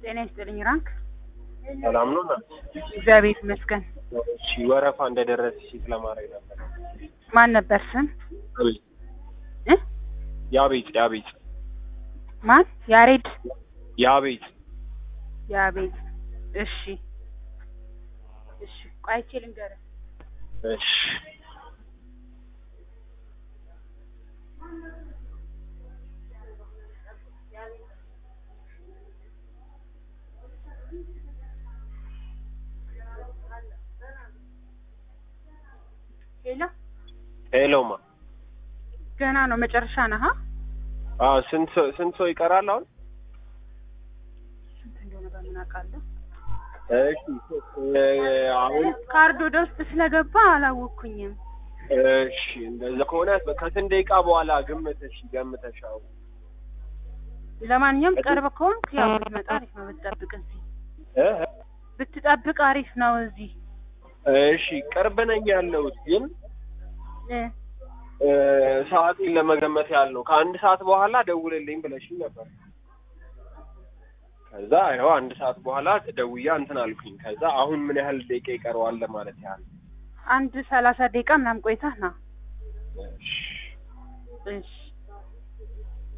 ጤና ይስጥልኝ ራንክ። ሰላም ነው እናት? እግዚአብሔር ይመስገን። እሺ ወረፋ እንደደረስሽ ስለማድረግ ነበር። ማን ነበር ስም አቤት እ ያቤት ያቤት ማን? ያሬድ ያቤት ያቤት። እሺ እሺ፣ ቆይቼ ልንገርህ። እሺ ሄሎ፣ ሄሎማ ገና ነው መጨረሻ ነህ? አዎ ስንት ሰው ስንት ሰው ይቀራል አሁን? ስንት እንደሆነ በምን አውቃለሁ? እሺ እ አሁን ካርድ ወደ ውስጥ ስለገባ አላወቅኩኝም። እሺ እንደዛ ከሆነ ከስንት ደቂቃ በኋላ ግምተሽ ገምተሽ አሁን ለማንኛውም ቅርብ ከሆንክ ያው ብትመጣ አሪፍ ነው። ብትጠብቅ እዚህ እ ብትጠብቅ አሪፍ ነው። እዚህ እሺ ቅርብ ነኝ ያለሁት ግን እ እ ሰዓቴን ለመገመት ያህል ነው። ከአንድ ሰዓት በኋላ ደውልልኝ ብለሽኝ ነበር። ከዛ ይኸው አንድ ሰዓት በኋላ ደውያ እንትን አልኩኝ። ከዛ አሁን ምን ያህል ደቂቃ ይቀረዋል ለማለት ያህል አንድ ሰላሳ ደቂቃ ምናምን ቆይተህ ና። እሺ እሺ